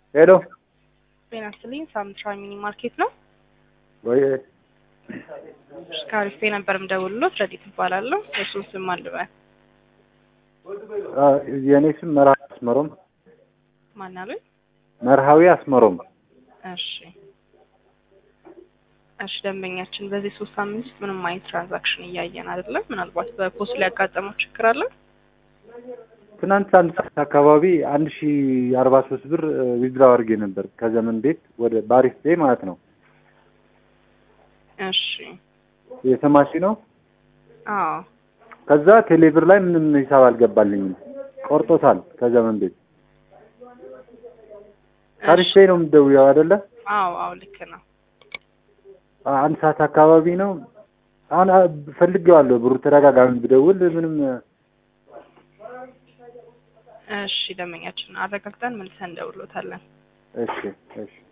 ሄሎ ጤና ይስጥልኝ። ሳምንትራዊ ሚኒ ማርኬት ነው። ወይ ከአሪፍ ነበር የምደውልሎት። ረዲት እባላለሁ። የእሱን ስም አልበል አ፣ የእኔ ስም መርሃዊ አስመሮም ማን አሉኝ? መርሃዊ አስመሮም። እሺ እሺ። ደንበኛችን በዚህ ሶስት ሳምንት ውስጥ ምንም አይነት ትራንዛክሽን እያየን አይደለም። ምናልባት በፖስት ላይ ያጋጠመው ችግር አለ። ትናንት አንድ ሰዓት አካባቢ አንድ ሺ አርባ ሶስት ብር ዊዝድራው አድርጌ ነበር ከዘመን ቤት ወደ ባሪስ ቤ ማለት ነው። እሺ የሰማሽ ነው። አዎ ከዛ ቴሌብር ላይ ምንም ሂሳብ አልገባልኝም፣ ቆርጦታል ከዘመን ቤት። ባሪስ ቤ ነው የምትደውይው አይደለ? አዎ አዎ ልክ ነው። አ- አንድ ሰዓት አካባቢ ነው። አሁን አ- ፈልጌዋለሁ ብሩ ተደጋጋሚ ብደውል ምንም እሺ ደንበኛችን አረጋግጠን መልሰን እንደውሎታለን። እሺ እሺ